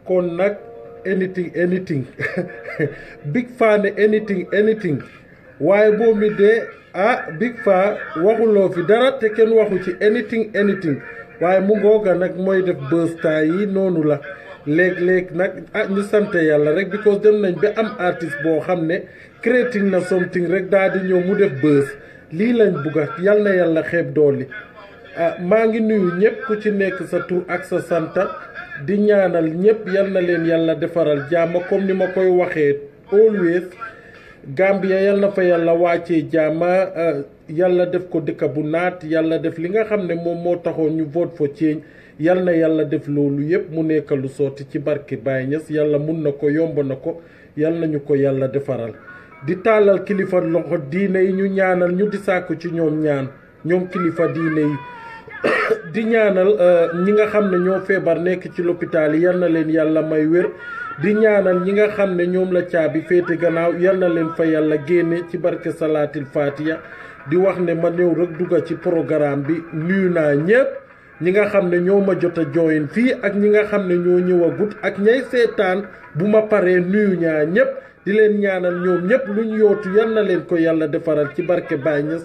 kon nag anything anything big fa ne anything anything waaye boobu mi de ah big fa waxuloo fi dara te kenn waxu ci anything anything waaye mu ngooga nag mooy def buzz temps yi noonu la léeg-léeg nag ah ñu sant yàlla rek because dem nañ ba am artiste boo xam ne creating na something rek daal di ñëw mu def buzz lii lañ bugga yal na yàlla xeeb dooli ah maa ngi nuyu ñëpp ku ci nekk sa tur ak sa santa di ñaanal ñëpp yal na leen yàlla defaral jàmm comme ni ma koy waxee always Gambia yal na fa yàlla wàccee jàmma yàlla def ko dëkk bu naat yàlla def li nga xam ne moom moo taxoon ñu vote for change yal na yàlla def loolu yépp mu nekk lu sotti ci barke Baye Niass yàlla mun na ko yomb na ko yal nañu ko yàlla defaral di tàllal kilifa loxo diine yi ñu ñaanal ñu di sàkku ci ñoom ñaan ñoom kilifa diine yi di ñaanal ñi nga xam ne ñoo feebar nekk ci lopitaal yi yal na leen yàlla may wér di ñaanal ñi nga xam ne ñoom la caabi féete gannaaw yal na leen fa yàlla génne ci barke salaatil fatiha di wax ne ma ñëw rek dugga ci programme bi nuyu naa ñëpp ñi nga xam ne ñoo ma jot a join fii ak ñi nga xam ne ñoo ñëw a gut ak ñay seetaan bu ma paree nuyu ñaa ñëpp di leen ñaanal ñoom ñëpp luñ yootu yal na leen ko yàlla defaral ci barke Baye Niass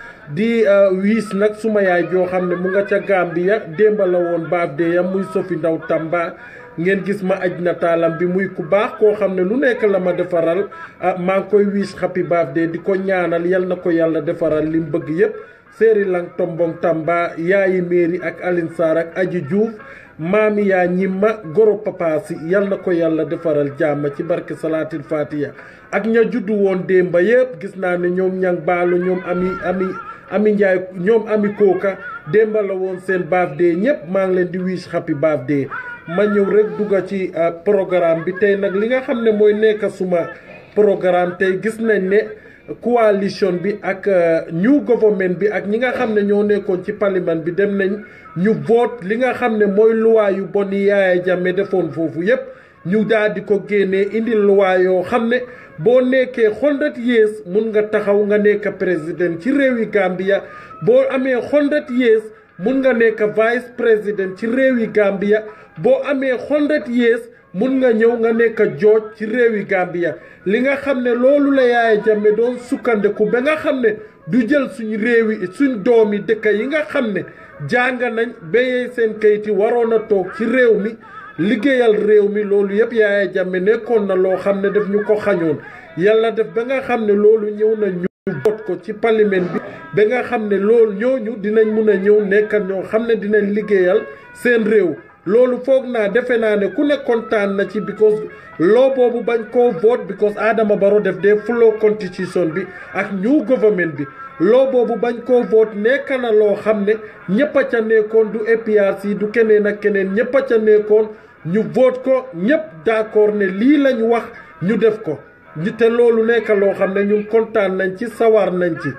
di wiis nag suma yaay joo xam ne mu nga ca Gambia démba la woon baaf de yam muy Sofi Ndaw Tamba ngeen gis ma aj nataalam bi muy ku baax koo xam ne lu nekk la ma defaral maa ngi koy wiis happy birthday di ko ñaanal yal na ko yàlla defaral li mu bëgg yépp séeri lang tombong Tamba yaayi Mary ak Aline Sarr ak Aji Diouf maami yaa ñimma goro papa si yal na ko yàlla defaral jàmm ci barke salaatil fatiha ak ña juddu woon démba yépp gis naa ne ñoom ñang baalu ñoom ami ami ami njaay ñoom ami kooka démba la woon seen birthday ñépp maa ngi leen di wish happy birthday ma ñëw rek dugga ci programme bi tey nag li nga xam ne mooy nekk suma programme tey gis nañ ne coalition bi ak new government bi ak ñi nga xam ne ñoo nekkoon ci parlement bi dem nañ ñu vote li nga xam ne mooy loi yu bon yi Yaya Jammeh defoon foofu yépp ñu daal di ko génnee indi loi yoo xam ne boo nekkee hundred years mun nga taxaw nga nekk président ci réewi Gambia boo amee hundred years mun nga nekk vice président ci réewi Gambia boo amee hundred years mun nga ñëw nga nekk jooj ci réewi Gambia li nga xam ne loolu la Yaya Jammeh doon sukkandiku ba nga xam ne du jël suñ réewi suñ doomi dëkk yi nga xam ne jàng nañ béyee seen kayit yi waroon a toog ci réew mi liggéeyal réew mi loolu yëpp Yaya Jammeh nekkoon na loo xam ne daf ñu ko xañoon yàlla def ba nga xam ne loolu ñëw na ñu bot ko ci parlement bi ba nga xam ne loolu ñooñu dinañ mun a ñëw nekkal ñoo xam ne dinañ liggéeyal seen réew loolu foog naa defe naa ne ku ne kontaan na ci because loo boobu bañ koo vote because Adama Barrow def dee flow constitution bi ak new government bi loo boobu bañ koo vote nekk na loo xam ne ñëpp a ca nekkoon du APRC du keneen ak keneen ñëpp a ca nekkoon ñu vote ko ñëpp d'accord ne lii lañ wax ñu def ko te loolu nekk loo xam ne ñun kontaan nañ ci sawar nañ ci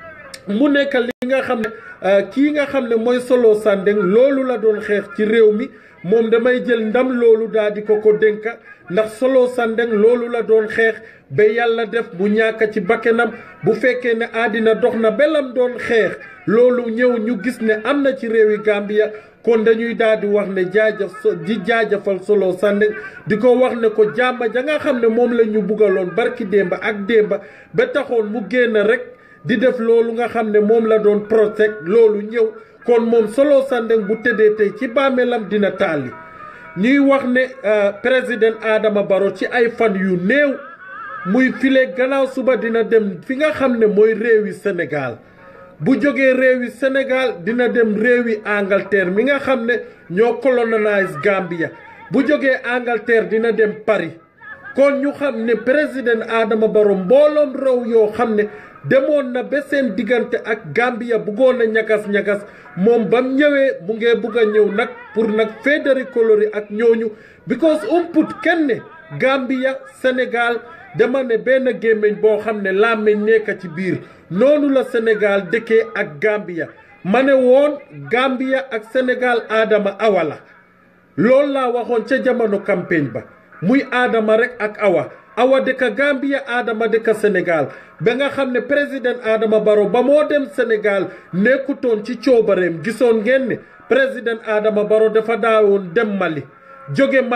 mu nekk li nga xam ne kii nga xam ne mooy Solo Sandeng loolu la doon xeex ci réew mi moom damay jël ndam loolu daal di ko ko dénka ndax Solo Sandeng loolu la doon xeex ba yàlla def bu ñàkk ci bakkenam bu fekkee ne àddina dox na belam doon xeex loolu ñëw ñu gis ne am na ci réewi Gambia kon dañuy daal di wax ne jaajëf di jaajëfal Solo Sandeng di ko wax ne ko jàmba ja nga xam ne moom la ñu bugaloon barki démba ak démba ba taxoon mu génn rek di def loolu nga xam ne moom la doon protect loolu ñëw kon moom Solo Sandeng bu tëddee tey ci bàmmeelam dina tàlli ñuy wax ne président Adama Barrow ci ay fan yu néew muy file gannaaw suba dina dem fi nga xam ne mooy réewi Sénégal bu jógee réewi Sénégal dina dem réewi Angleterre mi nga xam ne ñoo colonise Gambia bu jógee Angleterre dina dem Paris kon ñu xam ne président Adama Barrow mbooloom réew yoo xam ne demoon na ba seen diggante ak Gambia buggoon a ñagas-ñagas moom bam ñëwee mu ngee bugg a ñëw nag pour nag fédérer colorie ak ñooñu because umput kenn ne Gambia Sénégal dama ne benn gémmiñ boo xam ne làmmiñ nekk ci biir noonu la Sénégal dëkkee ak Gambia ma ne woon Gambia ak Sénégal Adama Awa la loolu laa waxoon ca jamono campagne ba muy Adama rek ak Awa Awa dëkk Gambia Adama dëkk Sénégal ba nga xam ne président Adama Barrow ba moo dem Sénégal nekkutoon ci coobareem gisoon ngeen ne président Adama Barrow dafa daawoon dem Mali jóge Mali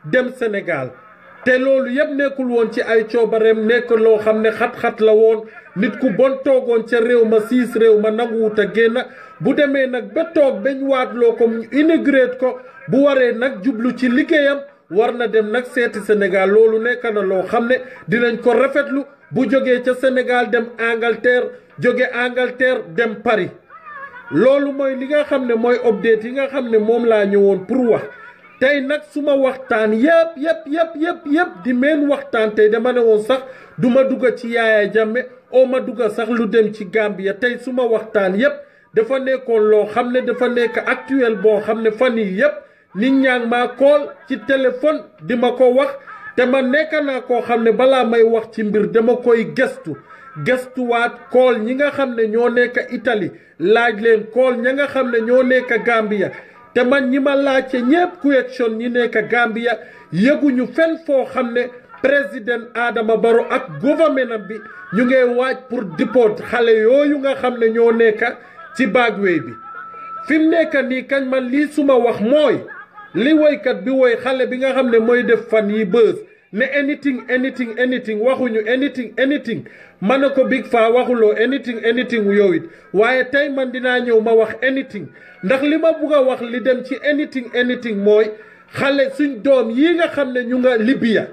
dem Sénégal te loolu yëpp nekkul woon ci ay coobareem nekk loo xam ne xat-xat la woon nit ku bon toogoon ca réew ma siis réew ma nanguwut a génn bu demee nag ba toog bañ waatloo ko inauguré ko bu waree nag jublu ci liggéeyam war na dem nag seeti Sénégal loolu nekk na loo xam ne dinañ ko rafetlu bu jógee ca Sénégal dem Angleterre jóge Angleterre dem Paris loolu mooy li nga xam ne mooy update yi nga xam ne moom laa ñëwoon pour wax tey nag suma waxtaan yëpp yëpp yëpp yëpp yëpp di meen waxtaan tey dama ne woon sax du ma dugga ci Yaaya Jammeh oo ma dugga sax lu dem ci Gambia tey suma waxtaan yëpp dafa nekkoon loo xam ne dafa nekk actuel boo xam ne fan yii yëpp nit ñaa ngi maa kool ci téléphone di ma ko wax te ma nekk naa koo xam ne balaa may wax ci mbir dama koy gëstu gëstuwaat kool ñi nga xam ne ñoo nekk Italie laaj leen kool ña nga xam ne ñoo nekk Gambia te man ñi ma laajte ñépp question ñi nekk Gambia yëguñu fenn foo xam ne président Adama Barrow ak gouvernement bi ñu ngay waaj pour deport xale yooyu nga xam ne ñoo nekk ci bagwey bi fi mu nekk nii kañ man lii suma wax mooy li woykat bi woy xale bi nga xam ne mooy def fan yi bës ne anything anything anything waxuñu anything anything ma ne ko Big Faa waxuloo anything anything yow it waaye tey man dinaa ñëw ma wax anything ndax li ma bugg a wax li dem ci anything anything mooy xale suñ doom yi nga xam ne ñu nga Libya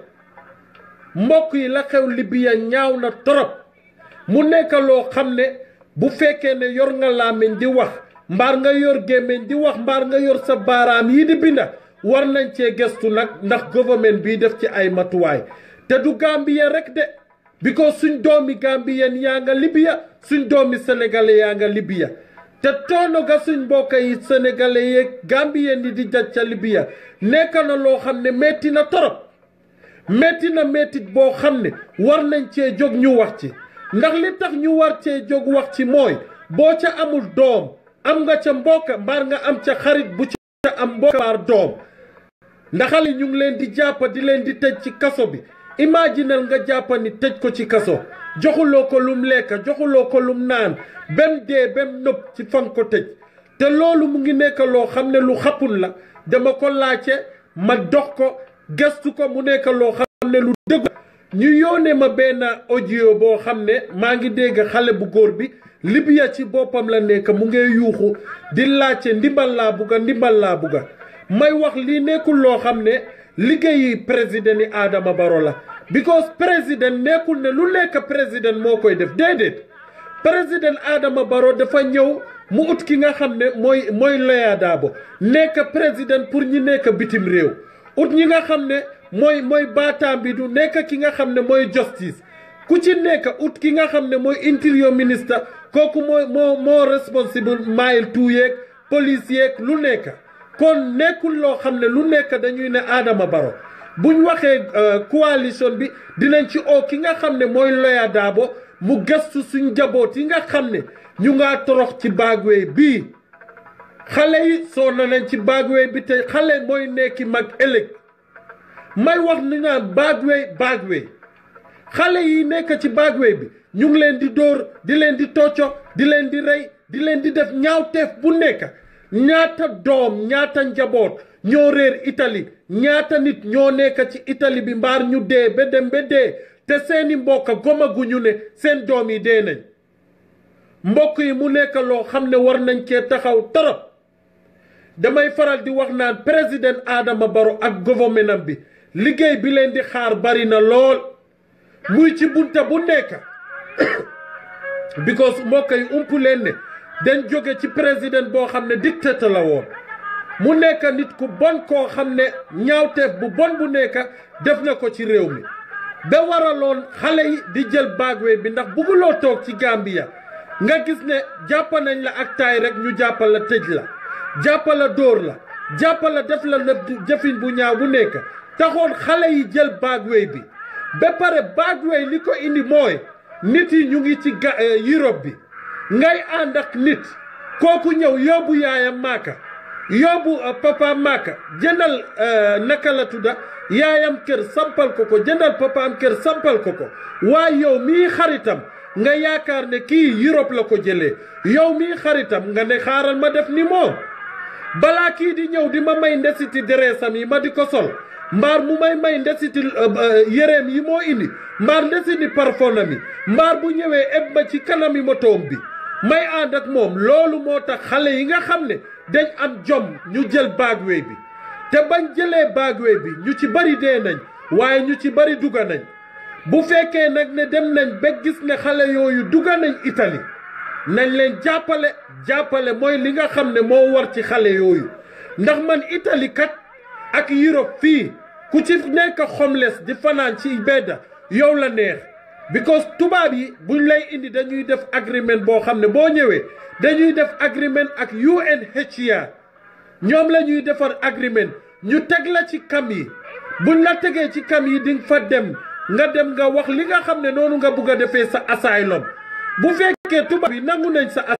mbokk yi la xew Libya ñaaw na torop mu nekk loo xam ne bu fekkee ne yor nga làmmiñ di wax mbaar nga yor gémmiñ di wax mbaar nga yor sa baaraam yi di binda war nañ cee gëstu nag ndax gouvernement bii def ci ay matuwaay te du Gambien rek de because suñ doomi Gambien yaa nga Libya suñ doomi sénégalais yaa nga Libya te toono ga suñ mbokk yi sénégalais yeeg Gambien yi di jaj ca Libya nekk na loo xam ne metti na torop metti na mettit boo xam ne war nañ cee jóg ñu wax ci ndax li tax ñu war cee jóg wax ci mooy boo ca amul doom am nga ca mbokk mbaar nga am ca xarit bu ca am mbokk mbaar doom ndax xale ñu ngi leen di jàppa di leen di tëj ci kaso bi imaginal nga jàppa ni tëj ko ci kaso joxuloo ko lum lekk joxuloo ko lum naan bem dee bem nëb ci fan ko tëj te loolu mu ngi nekk loo xam ne lu xappul la dama ko laajte ma dox ko gëstu ko mu nekk loo xam ne lu dëgg ñu yónnee ma benn audio boo xam ne maa ngi dégg xale bu góor bi Libya ci boppam la nekk mu ngi yuuxu di laajte ndimbal laa bugga ndimbal laa bugga may wax lii nekkul loo xam ne liggéeyi président yi Adama Barrow la because président nekkul ne lu nekk président moo koy def déedéet président Adama Barrow dafa ñëw mu ut ki nga xam ne mooy mooy Loya Dabo nekk président pour ñi nekk bitim réew ut ñi nga xam ne mooy mooy baataam bi du nekk ki nga xam ne mooy justice ku ci nekk ut ki nga xam ne mooy interior ministre kooku mooy moo moo responsible mile two yeeg police yeeg lu nekk kon nekkul loo xam ne lu nekk dañuy ne Adama Barrow buñ waxee coalition bi dinañ ci oo ki nga xam ne mooy Loya Dabo mu gëstu suñ jaboot yi nga xam ne ñu ngaa torox ci bagwey bii xale yi soona nañ ci bagwey bi te xale mooy nekki mag ëllëg may wax ni naan bagwey bagwey xale yi nekk ci bagwey bi ñu ngi leen di dóor di leen di tocco di leen di rey di leen di def ñaawteef bu nekk ñaata doom ñaata njaboot ñoo réer Italie ñaata nit ñoo nekk ci Italie bi mbaar ñu dee ba dem ba dee te seeni mbokk gomaguñu ne seen doom yi dee nañ mbokk yi mu nekk loo xam ne war nañ cee taxaw torop damay faral di wax naan président Adama Barrow ak gouvernement bi liggéey bi leen di xaar bari na lool muy ci bunta bu nekk because mbokk yi umpu leen ne dañ jóge ci président boo xam ne dictateur la woon mu nekk nit ku bon koo xam ne ñaawteef bu bon bu nekk def na ko ci réew mi ba waraloon xale yi di jël bagwe bi ndax bugguloo toog ci Gambia nga gis ne jàpp nañ la ak taay rek ñu jàppal la tëj la jàppal la dóor la jàppal la def la na jëfin bu ñaaw bu nekk taxoon xale yi jël bagwe bi ba pare bagwe li ko indi mooy nit yi ñu ngi ci ga Europe bi ngay ànd ak nit kooku ñëw yóbbu yaayam maaka yóbbu papa maaka jëndal naka la tudda yaayam kër sampal ko ko jëndal papaam kër sampal ko ko waaye yow mii xaritam nga yaakaar ne kii Europe la ko jëlee yow mii xaritam nga ne xaaral ma def ni moom balaa kii di ñëw di ma may ndesiti dereesam yi ma di ko sol mbaar mu may may ndesiti yéreem yi moo indi mbaar ndesiti parfonam yi mbaar bu ñëwee eb ma ci kanami motoom bi may ànd ak moom loolu moo tax xale yi nga xam ne dañ am jom ñu jël bagway bi te bañ jëlee bagway bi ñu ci bari dee nañ waaye ñu ci bari dugga nañ bu fekkee nag ne dem nañ ba gis ne xale yooyu dugga nañ Italie nañ leen jàppale jàppale mooy li nga xam ne moo war ci xale yooyu ndax man Italie kat ak Europe fii ku ci nekk homeless di fanaan ci bedda yow la neex because tubaab yi buñ lay indi dañuy def agreement boo xam ne boo ñëwee dañuy def agreement ak UNHCR ñoom la ñuy defar agreement ñu teg la ci kam yi buñ la tegee ci kam yi di nga fa dem nga dem nga wax li nga xam ne noonu nga bugg a defee sa asylum bu fekkee tubaab yi nangu nañ sa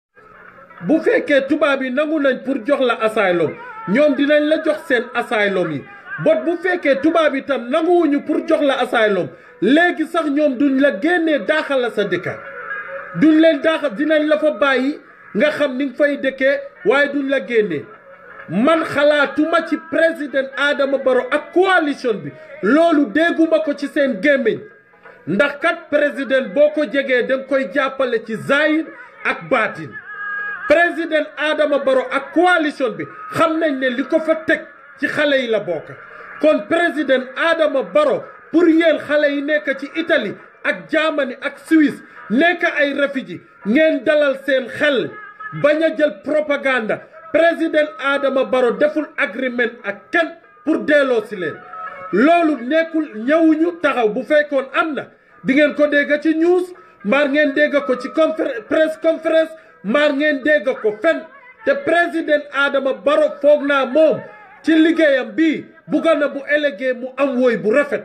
bu fekkee tubaab yi nangu nañ pour jox la asylum ñoom dinañ la jox seen asylum yi bot bu fekkee tubaab yi tam nanguwuñu pour jox la asylum léegi sax ñoom duñ la génnee daaxal la sa dëkka duñ leen daaxal dinañ la fa bàyyi nga xam ni nga fay dëkkee waaye duñ la génnee man xalaatuma ci président Adama Barrow ak coalition bi loolu dégguma ko ci seen gémmiñ ndax kat président boo ko jegee danga koy jàppale ci zahir ak baatin président Adama Barrow ak coalition bi xam nañ ne li ko fa teg ci xale yi la bokk kon président Adama Barrow pour yéen xale yi nekk ci Italie ak Germany ak Suisse nekk ay réfugié ngeen dalal seen xel bañ a jël propagande président Adama Barrow deful agreement ak kenn pour delloo si leen loolu nekkul ñëwuñu taxaw bu fekkoon am na di ngeen ko dégg ci news maar ngeen dégg ko ci conférence press conférence maar ngeen dégg ko fen te président Adama Barrow foog naa moom ci liggéeyam bii bugga na bu élégué mu am woy bu rafet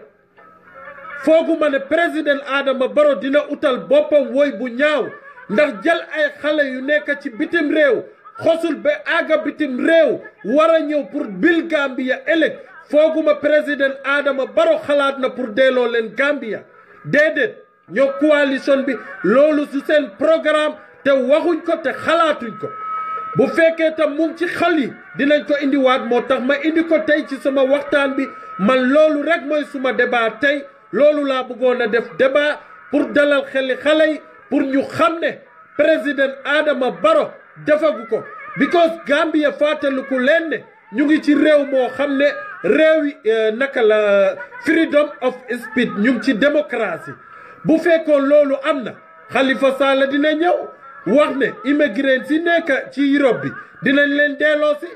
fooguma ne président Adama Barrow dina utal boppam woy bu ñaaw ndax jël ay xale yu nekk ci bitim réew xosul ba àgga bitim réew war a ñëw pour bil Gambia ëllëg fooguma président Adama Barrow xalaat na pour delloo leen Gambia déedéet ñoo coalition bi loolu su seen programme te waxuñ ko te xalaatuñ ko bu fekkee tam mu ngi ci xal yi dinañ ko indiwaat moo tax ma indi ko tey ci sama waxtaan bi man loolu rek mooy suma débat tey loolu laa bëggoon a def débat pour dalal xeli xale yi pour ñu xam ne président Adama Barrow defagu ko because Gambia fàttaliku leen ne ñu ngi ci réew moo xam ne réew yi naka la freedom of speech ñu ngi ci démocratie bu fekkoon loolu am na Halifa Sallah dina ñëw wax ne immigré si nekk ci Europe bi dinañ leen delloo si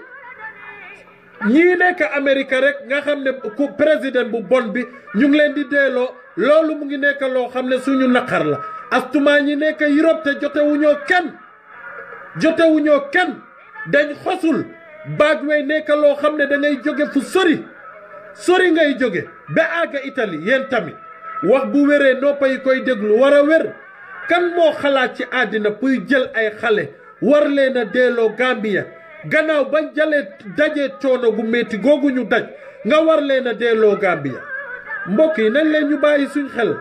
ñii nekk Amérique rek nga xam ne ku président bu bon bi ñu ngi leen di delloo loolu mu ngi nekk loo xam ne suñu naqar la astumaa ñi nekk Europe te jotewuñoo kenn jotewuñoo kenn dañ xosul baag wey nekk loo xam ne da ngay jóge fu sori sori ngay jóge ba àgga Italie yéen tamit wax bu wéree noppa yi koy déglu war a wér kan moo xalaat ci àddina puy jël ay xale war leen a delloo Gambia gannaaw bañ jalee dajee coono gu métti googu ñu daj nga war leen a delloo Gambia mbokk yi nañ leen ñu bàyyi suñ xel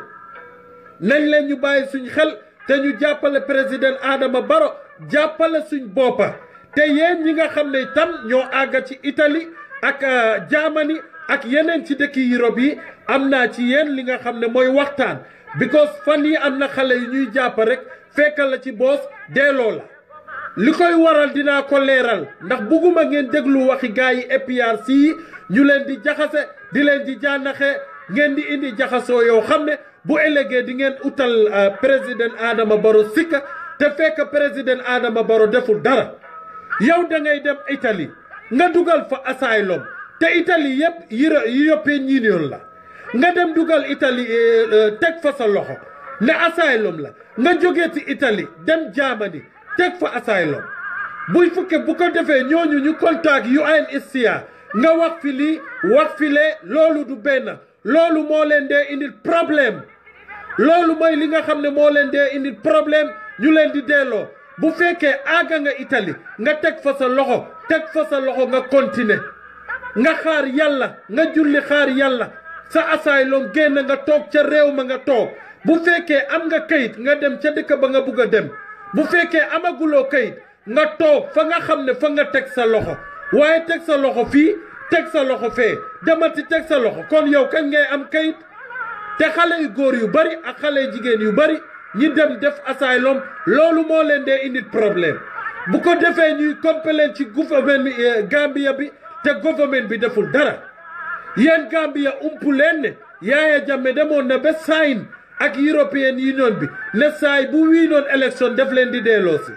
nañ leen ñu bàyyi suñ xel te ñu jàppale président Adama Barrow jàppale suñ boppa te yéen ñi nga xam ne tam ñoo àgga ci Italie ak Germany ak yeneen ci dëkki Europe yi am naa ci yéen li nga xam ne mooy waxtaan because fan yi am na xale yu ñuy jàpp rek fekkal la ci boos delloo la li koy waral dinaa ko leeral ndax bugguma ngeen déglu waxi gars yi APRC yi ñu leen di jaxase di leen di jànnaxe ngeen di indi jaxasoo yow xam ne bu ëllëgee di ngeen utal président Adama Barrow sikka te fekk président Adama Barrow deful dara yow da ngay dem Italie nga dugal fa asylum te Italie yëpp European Union la nga dem dugal Italie teg fa sa loxo ne asylum la nga jógee ci Italie dem Germany teg fa asylum buy fukke bu ko defee ñooñu ñu contact UNHCR nga wax fi lii wax fi lee loolu du benn loolu moo leen dee indil problème loolu mooy li nga xam ne moo leen dee indil problème ñu leen di delloo bu fekkee àgga nga Italie nga teg fa sa loxo teg fa sa loxo nga continuer nga xaar yàlla nga julli xaar yàlla sa asylum génn nga toog ca réew ma nga toog bu fekkee am nga kayit nga dem ca dëkk ba nga bugg a dem bu fekkee amaguloo kayit nga toog fa nga xam ne fa nga teg sa loxo waaye teg sa loxo fii teg sa loxo fee demati teg sa loxo kon yow kañ ngay am kayit te xale yu góor yu bari ak xale yu jigéen yu bari ñi dem def asylum loolu moo leen dee indi problème bu ko defee ñuy complément ci gouvernement bi Gambia bi te gouvernement bi deful dara yéen Gambia umpu leen ne Yaya Jammeh demoon na ba sign ak European Union bi ne saay bu wii noon élection def leen di delloosi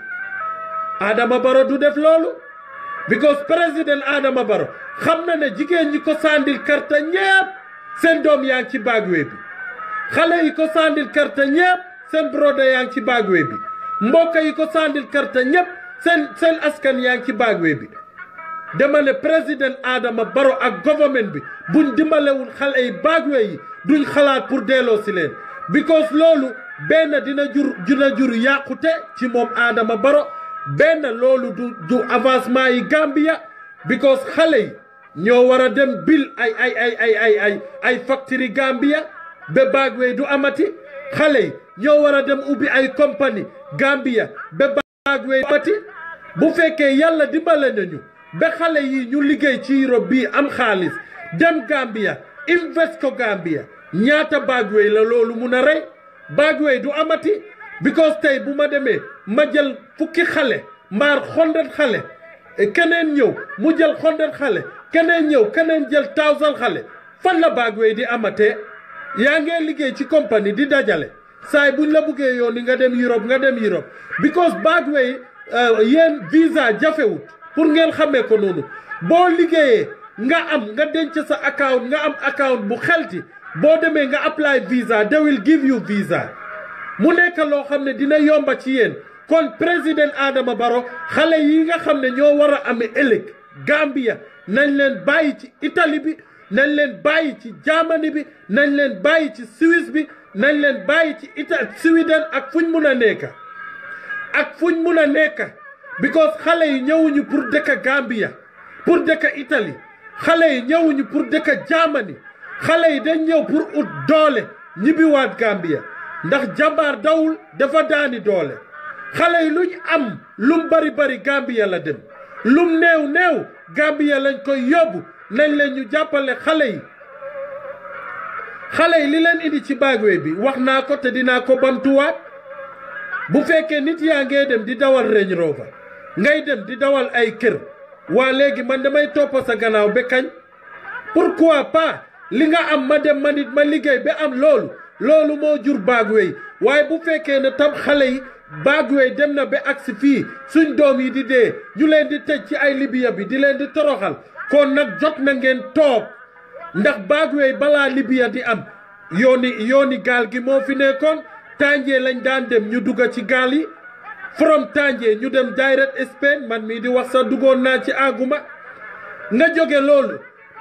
Adama Barrow du def loolu because président Adama Barrow xam na ne jigéen ñi ko sandil karta ñépp seen doom yaa ngi ci bagwe bi xale yi ko sandil karta ñépp seen broda yaa ngi ci bagwe bi mbokk yi ko sandil karta ñépp seen seen askan yaa ngi ci bagwe bi dama ne président Adama Barrow ak gouvernement bi buñ dimbalewul xale yi bagwe yi duñ xalaat pour delloo si leen because loolu benn dina jur dina jur yàqute ci moom Adama Barrow benn loolu du du avancement yi Gambia because xale yi ñoo war a dem bil ay ay ay ay ay ay ay factory Gambia ba bagwe du amati xale yi ñoo war a dem ubbi ay compagnie Gambia ba bagwe du amati bu fekkee yàlla dimbale nañu ba xale yi ñu liggéey ci Europe bii am xaalis dem Gambia invest ko Gambia ñaata bagwey la loolu mun a rey bagwey du amati because tey bu ma demee ma jël fukki xale mbaar xondet xale keneen ñëw mu jël xondet xale keneen ñëw keneen jël thousand xale fan la bagwey di amatee yaa ngee liggéey ci compagnie di dajale saay buñ la buggee yoon ni nga dem Europe nga dem Europe because bagwey yéen visa jafewut pour ngeen xamee ko noonu boo liggéeyee nga am nga denc sa account nga am account bu xelti boo demee nga apply visa they will give you visa mu nekk loo xam ne dina yomba ci yéen kon président Adama Barrow xale yi nga xam ne ñoo war a amee ëllëg Gambia nañ leen bàyyi ci Italie bi nañ leen bàyyi ci Germany bi nañ leen bàyyi ci Suisse bi nañ leen bàyyi ci Italie Sweden ak fuñ mun a nekk ak fuñ mun a nekk because xale yi ñëwuñu pour dëkk Gambia pour dëkk Italie xale yi ñëwuñu pour dëkk Germany xale yi dañ ñëw pour ut doole ñibbiwaat Gambia ndax jàmbaar dawul dafa daani doole xale yi luñ am lum bari bari Gambia la dem lum néew néew Gambia lañ koy yóbbu nañ leen ñu jàppale xale yi xale yi li leen indi ci bagwe bi wax naa ko te dinaa ko bamtuwaat bu fekkee nit yaa ngee dem di dawal Range Rover ngay dem di dawal ay kër waa léegi man damay topp sa gannaaw ba kañ pourquoi pas li nga am ma dem ma nit ma liggéey ba am loolu loolu moo jur bagwe waaye bu fekkee ne tam xale yi bagwe dem na ba agsi fii suñ doom yi di dee ñu leen di tëj ci ay Libya bi di leen di toroxal kon nag jot na ngeen toog ndax bagwe balaa Libya di am yooni yooni gaal gi moo fi nekkoon Tànjee lañ daan dem ñu dugga ci gaal yi from Tànjee ñu dem direct Spain man mii di wax sax duggoon naa ci àgguma nga jóge loolu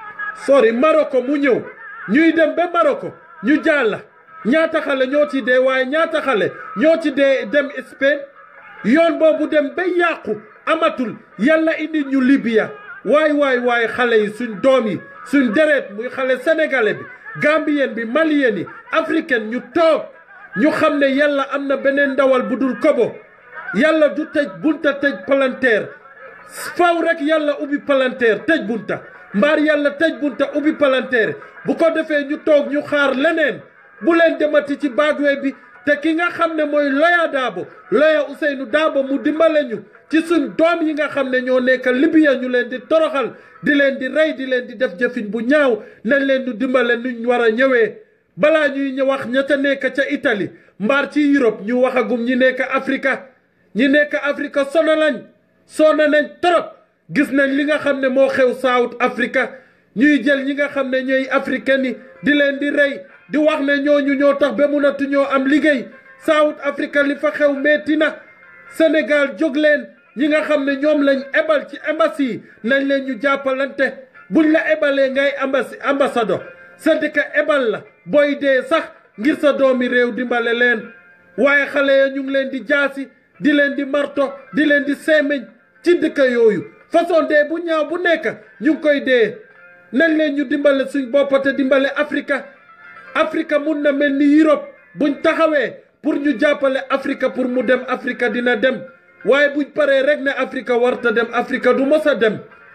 sori Maroko mu ñëw ñuy dem ba Maroko ñu jàlla ñaata xale ñoo ci dee waaye ñaata xale ñoo ci dee dem Spain yoon boobu dem ba yàqu amatul yàlla indi ñu Libya waay waay waay xale yi suñ doom yi suñ deret muy xale sénégalais bi gambien bi malien yi africain ñu toog ñu xam ne yàlla am na beneen ndawal bu dul kobo yàlla du tëj bunta tëj palanteer faw rek yàlla ubbi palanteer tëj bunta mbaar yàlla tëj bunta ubbi palanteer bu ko defee ñu toog ñu xaar leneen bu leen demati ci bagwe bi te ki nga xam ne mooy Loya Dabo Loya Ousseynou Dabo mu dimbale ñu ci suñ doom yi nga xam ne ñoo nekk Libya ñu leen di toroxal di leen di rey di leen di def jëfin bu ñaaw nañ leen di dimbale nuñ war a ñëwee balaa ñuy ñu wax ña ca nekk ca Italie mbaar ci Europe ñu waxagum ñi nekk Afrika ñi nekk Afrika sono lañ sona nañ trop gis nañ li nga xam ne moo xew South Africa ñuy jël ñi nga xam ne ñooy africain yi di leen di rey di wax ne ñooñu ñoo tax ba munatu ñoo am liggéey South Africa li fa xew metti na Sénégal jóg leen ñi nga xam ne ñoom lañ ebal ci embassy yi nañ leen ñu jàppalante buñ la ebalee ngay ambassi ambassadeur sa dëkk ebal la booy dee sax ngir sa doomi réew dimbale leen waaye xale ya ñu ngi leen di jaasi di leen di marto di leen di seemeñ ci dëkk yooyu façon dee bu ñaaw bu nekk ñu ngi koy dee nañ leen ñu dimbale suñ bopp te dimbale Afrika Afrika mun na mel ni Europe buñ taxawee pour ñu jàppale Afrika pour mu dem Afrika dina dem waaye buñ paree rek ne Afrika warta dem Afrika du mos a dem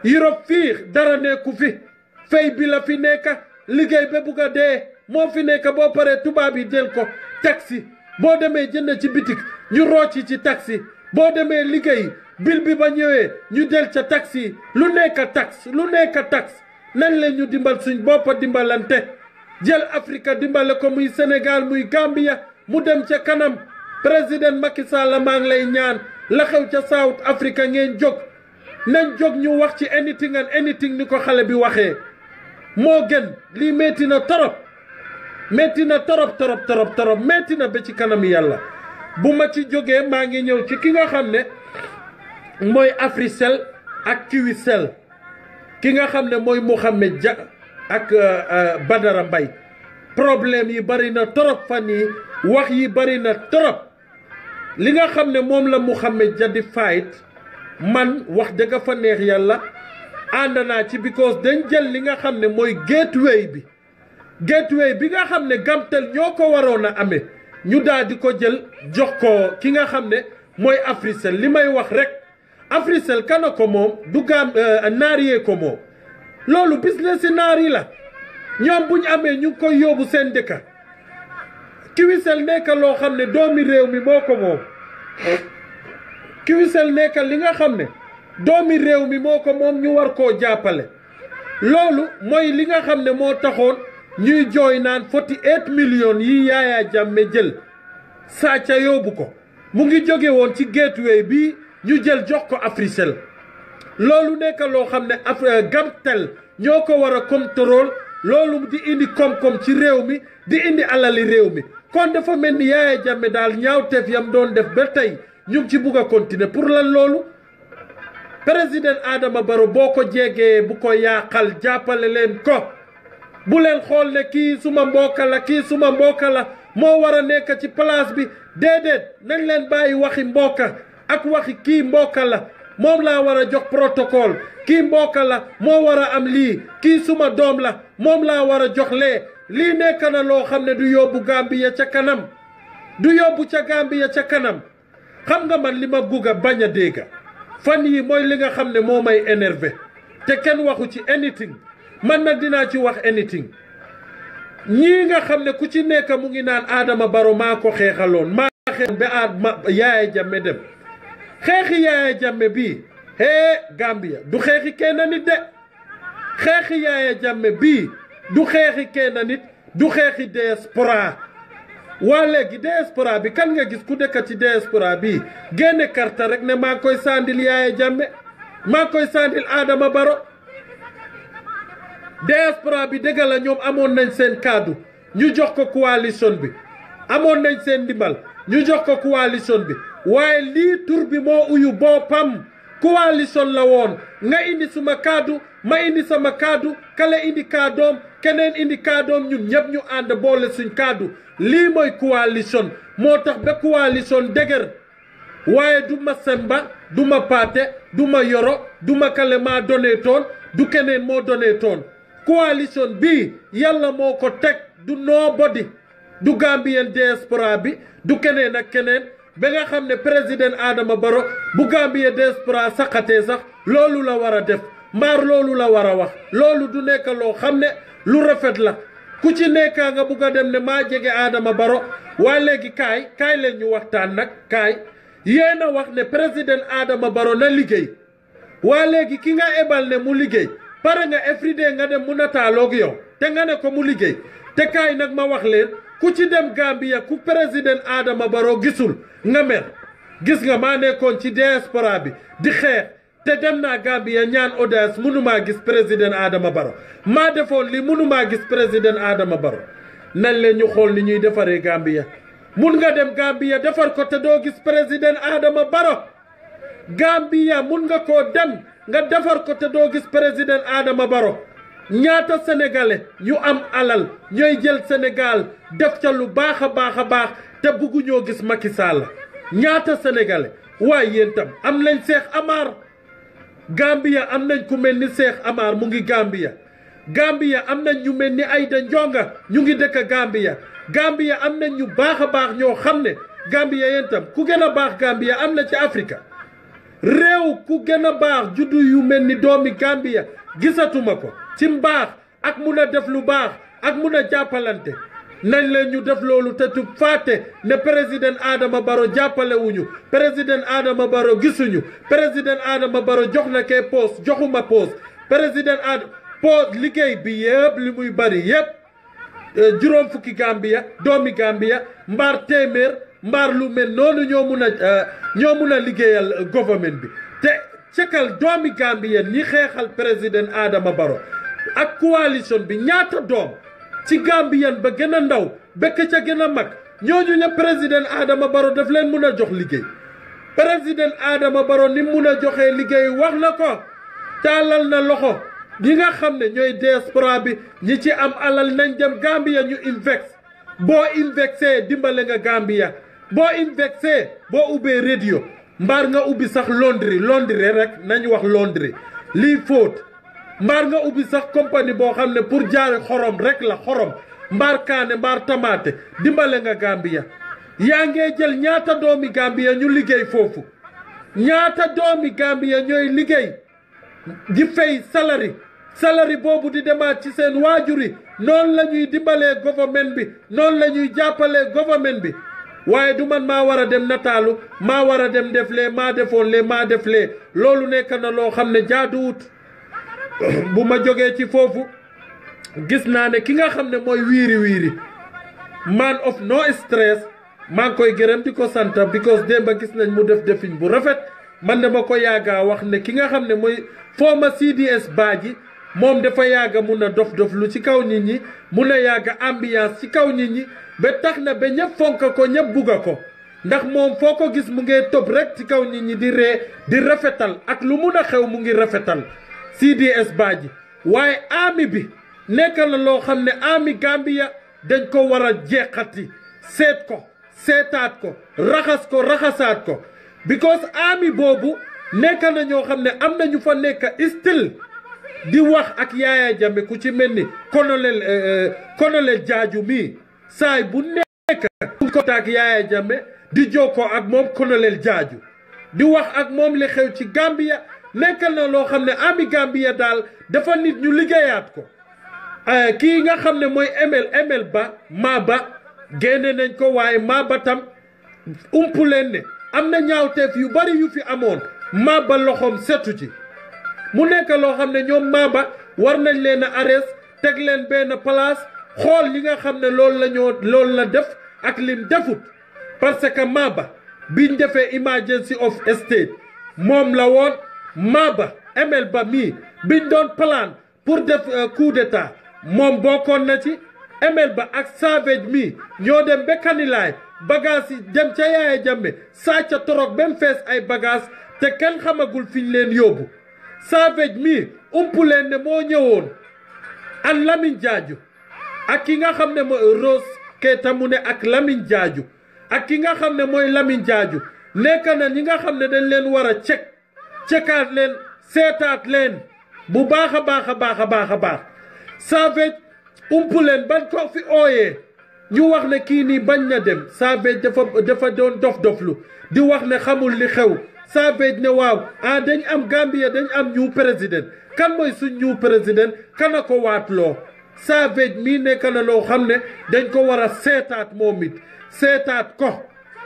Europe fii dara nekku fi fay bi la fi nekk liggéey ba bugg a dee moo fi nekk boo paree tubaab yi jël ko taxi boo demee jënd ci bitik ñu rocci ci taxi boo demee liggéey bil bi ba ñëwee ñu jël ca taxi lu nekk tax lu nekk tax nañ leen ñu dimbal suñ boppa dimbalante jël Afrique dimbale ko muy Sénégal muy Gambia mu dem ca kanam président Macky Sall maa ngi lay ñaan la xew ca South Africa ngeen jóg nañ jóg ñu wax ci anything and anything ni ko xale bi waxee moo gën lii metti na torop metti na torop torop torop torop metti na ba ci kanam yàlla bu ma ci jógee maa ngi ñëw ci ki nga xam ne mooy Africell ak Qcell ki nga xam ne mooy Mouhamed Dia ak Badara Mbaye problème yi bari na torop fan yi wax yi bari na torop li nga xam ne moom la Mouhamed Dia di fight man wax dëgg fa neex yàlla ànd naa ci because dañ jël li nga xam ne mooy gateway bi gateway bi nga xam ne Gamtel ñoo ko waroon a amee ñu daal di ko jël jox ko ki nga xam ne mooy Africell li may wax rek Africell kana ko moom du gam naar yee ko moom loolu business si naar yi la ñoom bu ñu amee ñu ngi koy yóbbu seen dëkka Qcell nekk loo xam ne doomi réew mi moo ko moom Qcell nekk li nga xam ne doomi réew mi moo ko moom ñu war koo jàppale loolu mooy li nga xam ne moo taxoon ñuy jooy naan forty eight millions yi Yaya Jammeh jël sàcca yóbbu ko mu ngi jóge woon ci gateway bi ñu jël jox ko Africell loolu nekk loo xam ne af Gamtel ñoo ko war a contrôle loolu di indi koom-koom ci réew mi di indi alali réew mi kon dafa mel ni Yaya Jammeh daal ñaawteef yam doon def ba tey ñu ngi ci bugg a continuer pour lan loolu président Adama Barrow boo ko jegee bu ko yaaxal jàppale leen ko bu leen xool ne kii suma mbokka la kii suma mbokka la moo war a nekk ci place bi déedéet nañ leen bàyyi waxi mbokka ak waxi kii mbokka la moom laa war a jox protocole kii mbokka la moo war a am lii kii suma doom la moom laa war a jox lee lii nekk na loo xam ne du yóbbu Gambia ca kanam du yóbbu ca Gambia ca kanam xam nga man li ma bugg a bañ a dégg fan yi mooy li nga xam ne moo may énervé te kenn waxu ci anything man nag dinaa ci wax anything ñii nga xam ne ku ci nekk mu ngi naan Adama Barrow maa ko xeexaloon maa xeexaloon ba Adama Yaya Jammeh dem xeexi Yaya Jammeh bii hee Gambia du xeexi kenn nit de xeexi Yaya Jammeh bii du xeexi kenn nit du xeexi diaspora waa léegi diaspora bi kan nga gis ku dëkk ci diaspora bi génne karta rek ne maa koy sandil Yaya Jammeh maa koy sandil Adama Barrow diaspora bi dëgg la ñoom amoon nañ seen kaddu ñu jox ko coalition bi amoon nañ seen ndimbal ñu jox ko coalition bi waaye lii tur bi moo uyu boppam coalition la woon nga indi suma kaddu ma indi sama kaddu kale indi kaadoom keneen indi kaadoom ñun ñëpp ñu ànd boole suñ kaddu lii mooy coalition moo tax ba coalition dëgër waaye du ma semba du ma paate du ma yoro du ma kale maa donee toon du keneen moo donee toon coalition bii yàlla moo ko teg du nobody du Gambien diaspora bi du keneen ak keneen ba nga xam ne président Adama Barrow bu Gambien diaspora saxatee sax loolu la war a def mbaar loolu la war a wax loolu du nekk loo xam ne lu rafet la ku ci nekkaa nga bugg a dem ne maa jege Adama Barrow waa léegi kaay kaay leen ñu waxtaan nag kaay yéen a wax ne président Adama Barrow na liggéey waa léegi ki nga ebal ne mu liggéey pare nga everyday nga dem mu nataaloog yow te nga ne ko mu liggéey te kaay nag ma wax leen ku ci dem Gambia ku président Adama Barrow gisul nga mer gis nga maa nekkoon ci diaspora bi di xeex te dem naa Gambia ñaan audience mënumaa gis président Adama Barrow maa defoon li mënumaa gis président Adama Barrow nañ leen ñu xool ni ñuy defaree Gambia mun nga dem Gambia defar ko te doo gis président Adama Barrow Gambia mun nga koo dem nga defar ko te doo gis président Adama Barrow ñaata sénégalais ñu am alal ñooy jël Sénégal def ca lu baax a baax a baax te bugguñoo gis Macky Sall ñaata sénégalais waaye yéen tam am nañ Cheikh Amar Gambia am nañ ku mel ni Cheikh Amar mu ngi Gambia Gambia am nañ ñu mel ni Aïda Ndionga ñu ngi dëkk Gambia Gambia am nañ ñu baax a baax ñoo xam ne Gambia yéen tam ku gën a baax Gambia am na ci Afrique réew ku gën a baax juddu yu mel ni doomi Gambia gisatuma ko ci mbaax ak mun a def lu baax ak mun a jàppalante nañ leen ñu def loolu te tu fàtte ne président Adama Barrow jàppale wuñu président Adama Barrow gisuñu président Adama Barrow jox na kee poste joxuma poste président Adama poste liggéey bi yëpp li muy bari yëpp juróom fukki Gambia doomi Gambia mbaar téeméer mbaar lu mel noonu ñoo mun a ñoo mun a liggéeyal gouvernement bi te cekal doomi Gambia ñi xeexal président Adama Barrow ak coalition bi ñaata doom ci Gambian ba gën a ndaw bekk ca gën a mag ñooñu ñëpp président Adama Barrow daf leen mun a jox liggéey président Adama Barrow ni mun a joxee liggéey wax na ko taalal na loxo ñi nga xam ne ñooy diaspora bi ñi ci am alal nañ dem Gambia ñu invest boo investé dimbale nga Gambia boo investé boo ubbee radio mbaar nga ubbi sax laundry laundry rek nañ wax laundry lii fóot mbaar nga ubbi sax compagnie boo xam ne pour jaay xorom rek la xorom mbaar kaane mbaar tamaate dimbale nga Gambia yaa ngee jël ñaata doomi Gambia ñu liggéey foofu ñaata doomi Gambia ñooy liggéey di fay salari salari boobu di demaat ci seen waajur yi noonu la ñuy dimbalee government bi noonu la ñuy jàppalee government bi waaye du man maa war a dem nataalu maa war a dem def lee maa defoon lee maa def lee loolu nekk na loo xam ne jaaduwut bu ma jógee ci foofu gis naa ne ki nga xam ne mooy wiiri wiiri man of no stress maa ngi koy gërëm di ko sant because démba gis nañ mu def defin bu rafet man dama ko yàgga wax ne ki nga xam ne mooy former CDS Badji moom dafa yàgga mun a dof dof lu ci kaw nit ñi mun a yàgga ambiance ci kaw nit ñi ba tax na ba ñëpp fonk ko ñëpp bugga ko ndax moom foo ko gis mu ngi topp rek ci kaw nit ñi di ree di rafetal ak lu mun a xew mu ngi rafetal CDS Badji waaye ami bi nekk na loo xam ne ami Gambia dañ ko war a jeexati seet ko seetaat ko raxas ko raxasaat ko because ami boobu nekk na ñoo xam ne am na ñu fa nekk still di wax ak Yaaya Jammeh ku ci mel ni colonel colonel Jaaju mii saay bu nekk bu ko ak Yaaya Jammeh di jokkoo ak moom colonel Jaaju di wax ak moom li xew ci Gambia nekk na loo xam ne ami Gambia daal dafa nit ñu liggéeyaat ko kii nga xam ne mooy ML ML ba maa ba génne nañ ko waaye maa ba tam umpu leen ne am na ñaawteef yu bari yu fi amoon maa ba loxoom setu ci mu nekk loo xam ne ñoom maa ba war nañ leen a arrest teg leen benn place xool li nga xam ne loolu la ñoo loolu la def ak lim defut parce que maa ba biñ defee emergency of state moom la woon maa ba ML ba mii biñ doon plan pour def coup d'état moom bokkoon na ci ML ba ak Savage mii ñoo dem ba Kanilaay bagage yi dem ca Yaaya Jammeh sàcca torog ba mu fees ay bagage te kenn xamagul fiñ leen yóbbu Savage mii umpu leen ne moo ñëwoon an Lamine Jaaju ak ki nga xam ne mooy Rose Keita mu ne ak Lamine Jaaju ak ki nga xam ne mooy Lamine Jaaju nekk na ñi nga xam ne dañ leen war a cek cekaat leen seetaat leen bu baax a baax a baax a baax a baax Savage umpu leen bañ ko fi ooyee ñu wax ne kii nii bañ na dem Savage dafa dafa doon dof doflu di wax ne xamul li xew Savage ne waaw ah dañ am Gambia dañ am ñu président kan mooy suñ ñu président kana ko waatloo Savage mii nekk na loo xam ne dañ ko war a seetaat moom it seetaat ko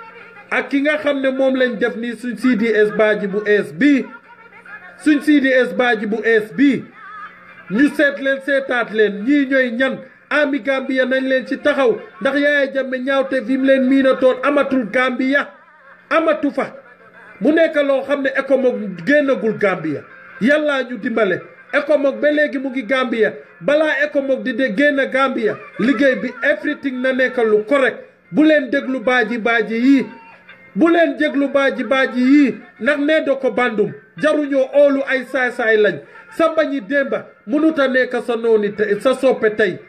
ak ki nga xam ne moom lañ def nii suñ CDS Badji bu ees bii suñ CDS Badji bu ees bii ñu seet leen seetaat leen ñii ñooy ñan ami Gambia nañ leen ci taxaw ndax Yaaya Jammeh ñaawte fi mu leen miinatoon amatul Gambia amatu fa mu nekk loo xam ne ECOMOG génnagul Gambia yàllaa ñu dimbale ECOMOG ba léegi mu ngi Gambia balaa ECOMOG di de génn Gambia liggéey bi everything na nekk lu correct bu leen déglu baaji baaji yii bu leen déglu baaji baaji yii ndax nee do ko bandum jaruñoo oolu ay saay-saay lañ sa mbañi démba mënut a nekk sa nooni tey sa soppe tey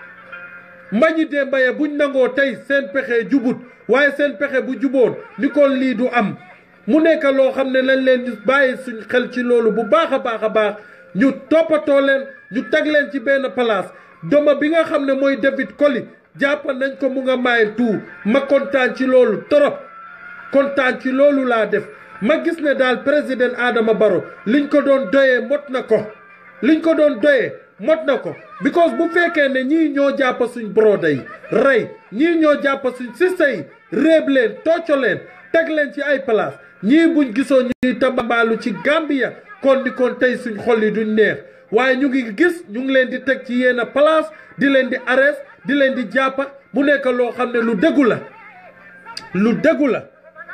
mbañi démba ya buñ nangoo tey seen pexe jubut waaye seen pexe bu juboon ni kon lii du am mu nekk loo xam ne lañ leen di bàyyi suñ xel ci loolu bu baax a baax a baax ñu toppatoo leen ñu teg leen ci benn place doma bi nga xam ne mooy David Koli jàpp nañ ko mu nga maay tout ma kontaan ci loolu torop kontaan ci loolu laa def ma gis ne daal président Adama Barrow liñ ko doon doyee mot na ko liñ ko doon doyee mot na ko because bu fekkee ne ñii ñoo jàpp suñ broda yi rey ñii ñoo jàpp suñ sista yi réeb leen tocco leen teg leen ci ay place ñii buñ gisoo ñuy tambaalu ci Gambia kon di kon tey suñ xol yi duñ neex waaye ñu ngi gis ñu ngi leen di teg ci yenn place di leen di arrest di leen di jàppa mu nekk loo xam ne lu dëggu la lu dëggu la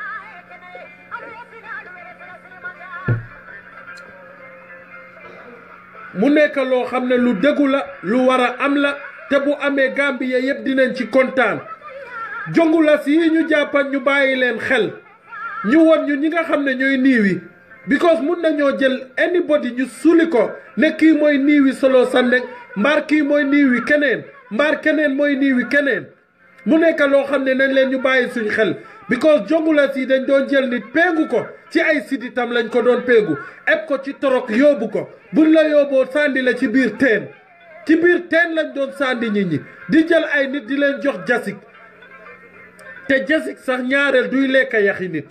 mu nekk loo xam ne lu dëggu la lu war a am la te bu amee Gambia yëpp dinañ ci kontaan jongu la si ñu jàppan ñu bàyyi leen xel ñu won ñu ñi nga xam ne ñooy niiwi because mun nañoo jël anybody ñu suli ko ne kii mooy niiwi solo Sandeng mbaar kii mooy niiwi keneen mbaar keneen mooy niiwi keneen mu nekk loo xam ne nañ leen ñu bàyyi suñ xel because jongulas yi dañ doon jël nit péegu ko ci ay siditam lañ ko doon péegu eb ko ci torok yóbbu ko buñ la yóbboo sànni la ci biir teen ci biir teen lañ doon sànni nit ñi di jël ay nit di leen jox jasik te jasik sax ñaareel duy lekk yaxi nit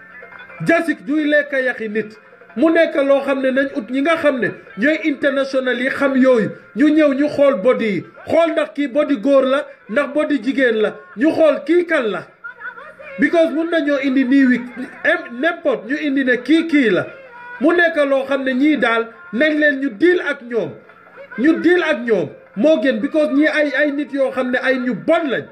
jasik duy lekk yaxi nit mu nekk loo xam ne nañ ut ñi nga xam ne ñooy international yi xam yooyu ñu ñëw ñu xool body yi xool ndax kii body góor la ndax body jigéen la ñu xool kii kan la because mun nañoo indi nii wi n'importe ñu indi ne kii kii la mu nekk loo xam ne ñii daal nañ leen ñu deal ak ñoom ñu deal ak ñoom moo gën because ñii ay ay nit yoo xam ne ay ñu bon lañ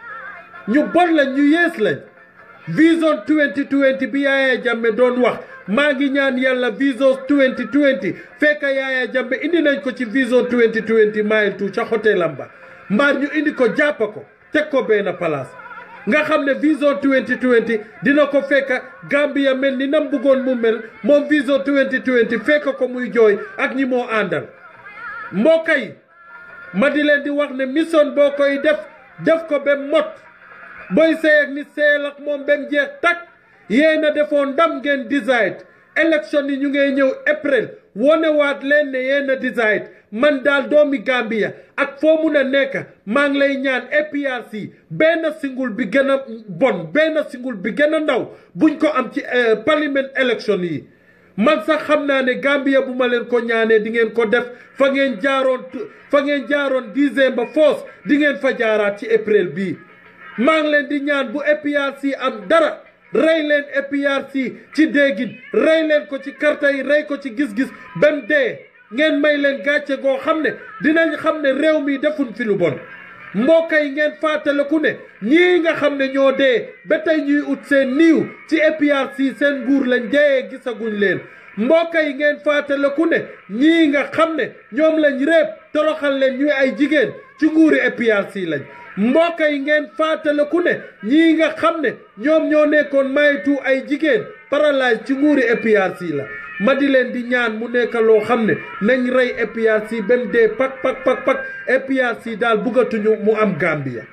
ñu bon lañ ñu yees lañ vision 2020 bi Yaya Jammeh doon wax maa ngi ñaan yàlla vision 2020 fekk Yaya Jammeh indi nañ ko ci vision 2020 mile two ca hôtelam ba mbaar ñu indi ko jàpp ko teg ko benn place nga xam ne vision 2020 dina ko fekk Gambia mel ni nam bëggoon mu mel moom vision 2020 fekk ko muy jooy ak ñi moo àndal mbokk yi ma di leen di wax ne mission boo koy def def ko ba mot booy sey ak nit seyal ak moom ba mu jeex takk yéen a defoon ndam ngeen decide élection yi ñu ngay ñëw april wonewaat leen ne yéen a decide man daal doomi Gambia ak foo mun a nekk maa ngi lay ñaan APRC benn singul bi gën a bon benn singul bi gën a ndaw buñ ko am ci parliament élection yi man sax xam naa ne Gambia bu ma leen ko ñaanee di ngeen ko def fa ngeen jaaroon fa ngeen jaaroon décembre foos di ngeen fa jaaraat ci april bii maa ngi leen di ñaan bu APRC am dara rey leen APRC ci déggin rey leen ko ci karta yi rey ko ci gis-gis bem dee ngeen may leen gàcce goo xam ne dinañ xam ne réew mi defuñ fi lu bon mbokk yi ngeen fàttaliku ne ñii nga xam ne ñoo dee ba tey ñuy ut seen niiw ci APRC seen nguur lañ dee gisaguñ leen mbokk yi ngeen fàttaliku ne ñii nga xam ne ñoom lañ réeb toroxal leen ñuy ay jigéen ci nguuri APRC lañ mbokk yi ngeen fàttaliku ne ñii nga xam ne ñoom ñoo nekkoon maytu ay jigéen paralyse ci nguuri APRC la ma di leen di ñaan mu nekk loo xam ne nañ rey APRC ba mu dee pak pak pak pak APRC daal buggatuñu mu am Gambia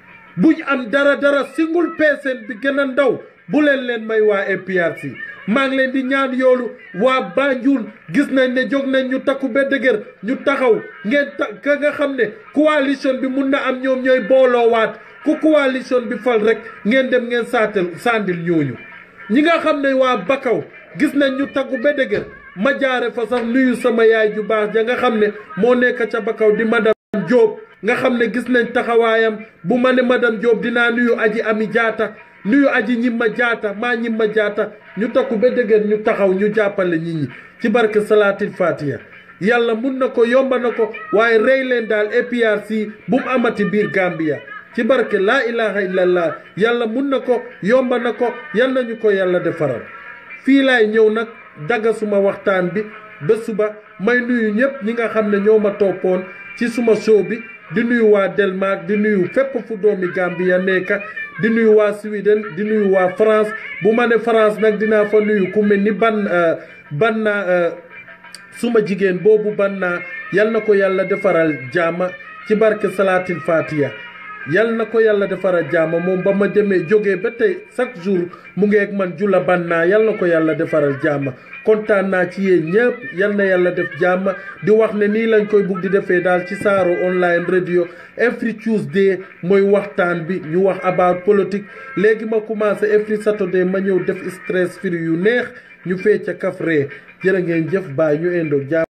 buñ am dara dara single person bi gën a ndaw bu leen leen may waa APRC maa ngi leen di ñaan yoolu waa Banjul gis nañ ne jóg nañ ñu takku ba dëgër ñu taxaw ngeen ta ka nga xam ne coalition bi mun na am ñoom ñooy booloowaat ku coalition bi fal rek ngeen dem ngeen saatal sandil ñooñu ñi nga xam ne waa Bakaw gis nañ ñu takku ba dëgër ma jaare fa sax nuyu sama yaay ju baax ja nga xam ne moo nekk ca Bakaw di madame Diop nga xam ne gis nañ taxawaayam bu ma ne madame Diop dinaa nuyu aji ami jaata nuyu aji ñimma jaata maa ñimma jaata ñu takku ba dëgër ñu taxaw ñu jàppale nit ñi ci barke salaatil fatiha yàlla mun na ko yomba na ko waaye rey leen daal APRC bu mu amati biir Gambia ci barke laa ilaha illallah yàlla mun na ko yomba na ko yal nañu ko yàlla defaral fii laay ñëw nag dagga suma waxtaan bi ba suba may nuyu ñëpp ñi nga xam ne ñoo ma toppoon ci suma show bi di nuyu waa Denmark di nuyu fépp fu doomi Gambia nekka di nuyu waa Sweden di nuyu waa France bu ma ne France nag dinaa fa nuyu ku mel ni ban ban naa suma jigéen boobu ban naa yal na ko yàlla defaral jaama ci barke salaatil fatiha yal na ko yàlla defaral jàmm moom ba ma demee jógee ba tey chaque jour mu ngi ak man jula bannaa yal na ko yàlla defaral jàmm kontaan naa ci yéen ñëpp yal na yàlla def jàmm di wax ne nii lañ koy bugg di defee daal ci Saaro online radio every Tuesday mooy waxtaan bi ñu wax about politique léegi ma commencé every Saturday ma ñëw def stress free yu neex ñu fecca kaf ree jërë ngeen jëf baay ñu indoog jàmm